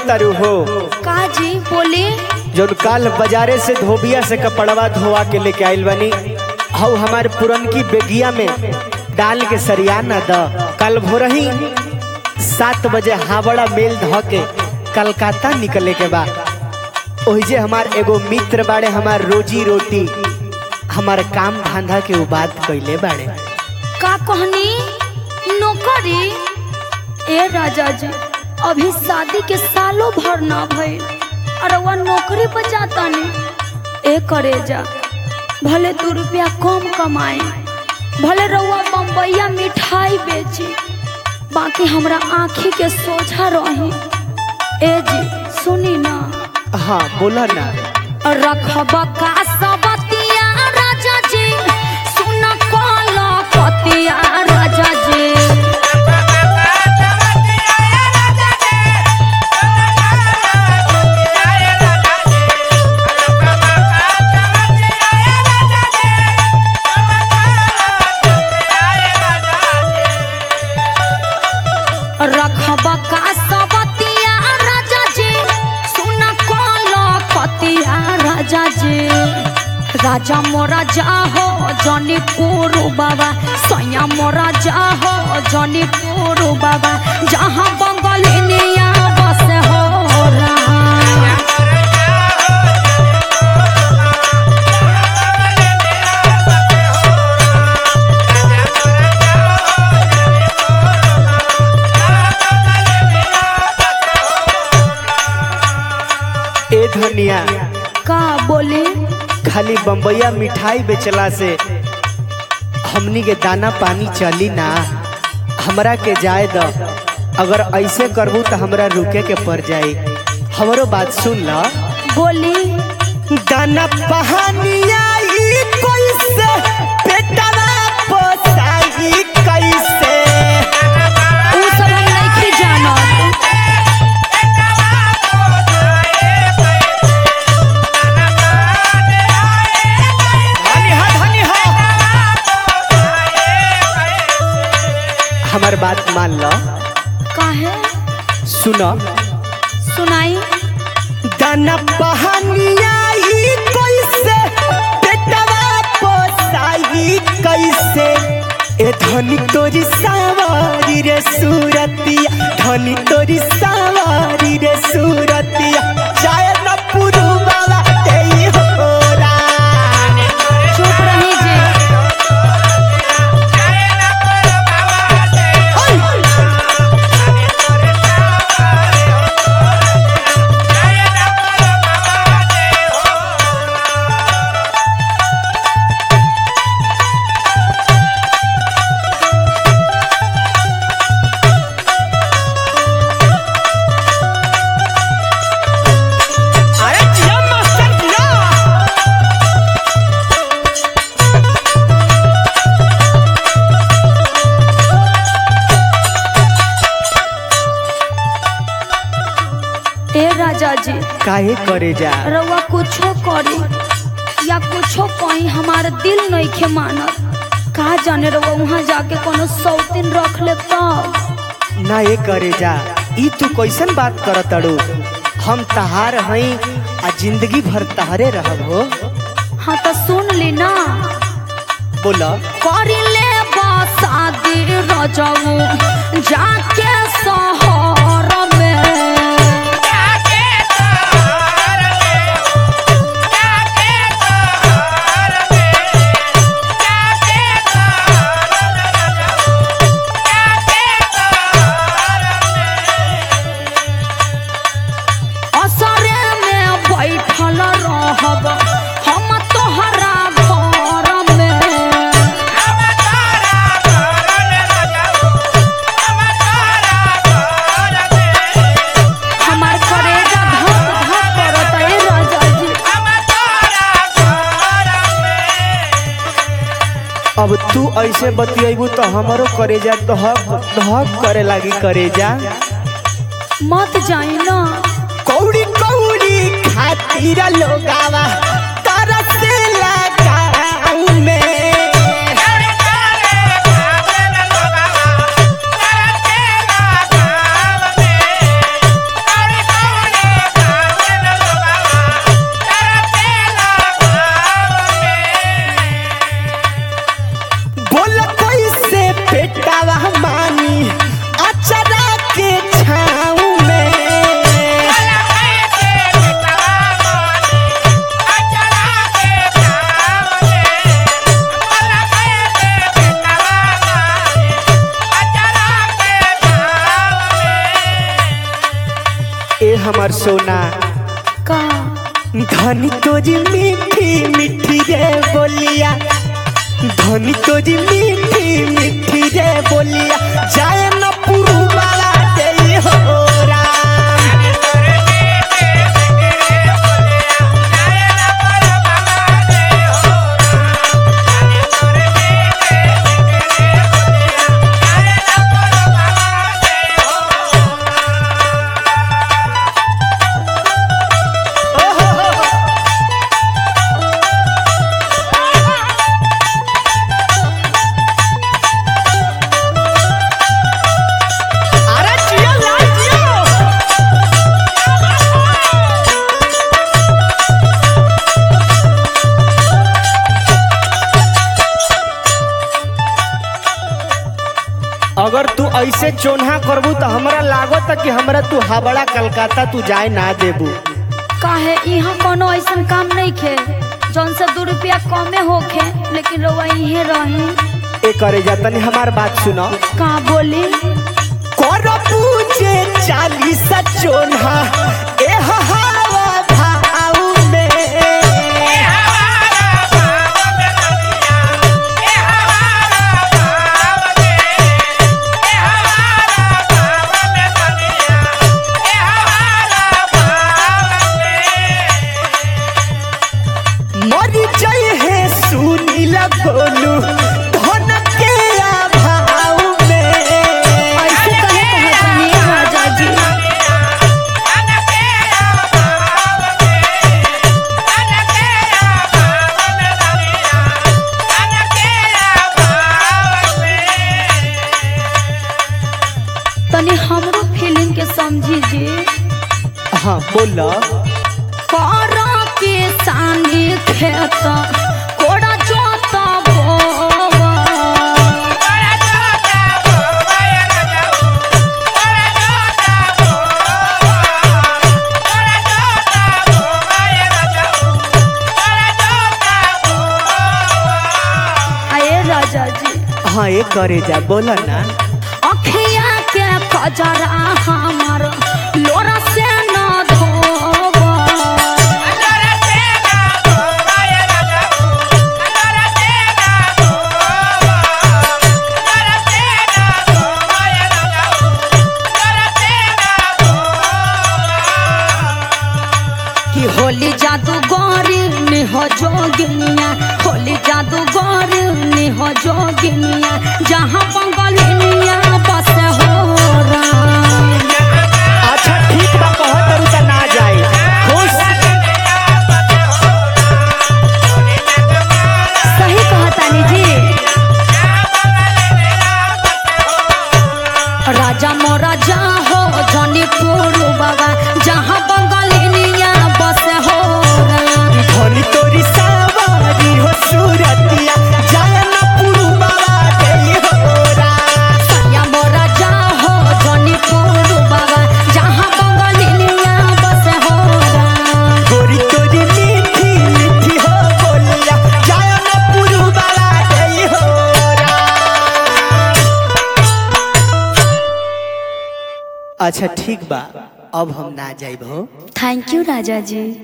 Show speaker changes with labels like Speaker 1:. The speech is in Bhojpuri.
Speaker 1: तारू हो
Speaker 2: का जी बोले
Speaker 1: जौन काल बाजारे से धोबिया से कपड़वा धोवा के लेके आइल बनी हऊ हमारे पुरनकी बेगिया में डाल के सरिया न द कल भोरही सात बजे हावड़ा मेल ध के कलकत्ता निकले के बा ओहिजे हमार एगो मित्र बाड़े हमार रोजी रोटी हमार काम धंधा के उ बात कैले बाड़े
Speaker 2: का कहनी नौकरी ए राजा जी अभी शादी के सालों भर ना भइल और वह नौकरी पर जाता नहीं ए करे जा भले दू रुपया कम कमाए भले रउआ बम्बैया मिठाई बेची बाकी हमरा आँखी के सोझा रही ए जी सुनी ना
Speaker 1: हाँ बोला ना
Speaker 2: रखब का सबतिया राजा जी सुन कल पतिया राजा जी रखब का सबतिया राजा जी सुन कल पतिया राजा जी राजा मोरा जाहो जौनीपुर बाबा सैया मोरा जाहो जौनीपुर बाबा जहाँ बंगलिनिया बस हो रहा
Speaker 1: ए धनिया
Speaker 2: का बोले
Speaker 1: खाली बम्बैया मिठाई बेचला से हमनी के दाना पानी चली ना हमरा के जाए द अगर ऐसे करबू तो हमरा रुके के पड़ जाई हमरो बात सुन ल
Speaker 2: बोली
Speaker 1: दाना पहानिया ई कैसे पेटवा पोसाई कैसे
Speaker 2: उ सब हम नहीं जानत
Speaker 1: धनी हा धनी हा हमर बात मान ल
Speaker 2: काहे
Speaker 1: सुन
Speaker 2: सुनाई
Speaker 1: दाना पहानिया ई कैसे पेटवा पोसाई कैसे ए धनी तोरी सावारी रे सूरतिया धनी तोरी सावारी रे सूरतिया जाय न पुरु बाबा तेई होरा
Speaker 2: चुप रही जे
Speaker 1: अरे जिया मास्टर जिया
Speaker 2: ए राजा जी
Speaker 1: काहे करे जा
Speaker 2: रउआ कुछो करी या कुछो कहीं हमार दिल नहीं खे मानत का जाने रउआ वहाँ जाके कोनो सौतीन रख ले तब
Speaker 1: ना ये करे जा ई तू कैसन बात करत तड़ू हम तहार हई आ जिंदगी भर तहरे रहब हो
Speaker 2: हाँ तो सुन ली ना
Speaker 1: बोला
Speaker 2: करी ले शादी रजऊ जाके शहर में असरे में बैठल रहब हम तोहरा घर में हमार करेजा धक धक करत ए राजा जी
Speaker 1: अब तू ऐसे बतियबू तो हमारो करेजा दहक दहक करे लागी करेजा
Speaker 2: मत जाई ना
Speaker 1: कौड़ी कौड़ी खातिर लोगावा तरसेला गाँव में
Speaker 3: Yeah.
Speaker 1: सोना
Speaker 2: का
Speaker 1: धनी तोरी मीठी मीठी रे बोलिया धनी तोरी मीठी मीठी रे बोलिया जाए न पुरु वाला दे हो राम अरे जियो लाल जियो अगर तू ऐसे चोन्हा करबू तो हमरा लागत कि हमरा तू हावड़ा कलकत्ता तू जाए ना देबू
Speaker 2: काहे यहाँ कोनो ऐसन काम नहीं खे जौन से दो रुपया कमे होखे लेकिन रउआ इहे रही
Speaker 1: ए करे जा तनी हमार बात सुनो
Speaker 2: का बोली
Speaker 1: करबू जे चालीस चोन्हा ए हवा भाऊ में मर जाए है सुनील गोलू धन के अभाव में
Speaker 2: ऐसे कहे कहतनी राजा जी तनी हमरो फीलिंग के समझी जी
Speaker 1: हाँ बोला
Speaker 2: करा के सानी खेत कोड़ा जोता बोवा आए राजा जी
Speaker 1: हाँ ये करे जा बोला ना
Speaker 2: अखिया के कजरा हमर लोरा से न धोवा कि होली जादू गौरी निह जोगिनिया होली जादू गौरी निह जोगिनिया जहाँ बंगलिनिया बस हो राम
Speaker 1: अच्छा ठीक बा कहत रहू त ना जाए खुश
Speaker 2: सही कहतानी जी राजा मोरा जा हो जनी पुरु बाबा जहाँ बंगलिनिया बस हो राम
Speaker 1: धनी तोरी सवारी हो सूरतिया जाए न पुरु बाबा दे हो राम
Speaker 2: या मोरा जा हो जनी पुरु बाबा जहाँ बंगलिनिया बस हो राम
Speaker 1: गोरी तोरी मीठी मीठी हो बोलिया जाए न पुरु बाबा दे हो राम अच्छा ठीक बा अब हम ना जाइब हो
Speaker 2: थैंक यू राजा जी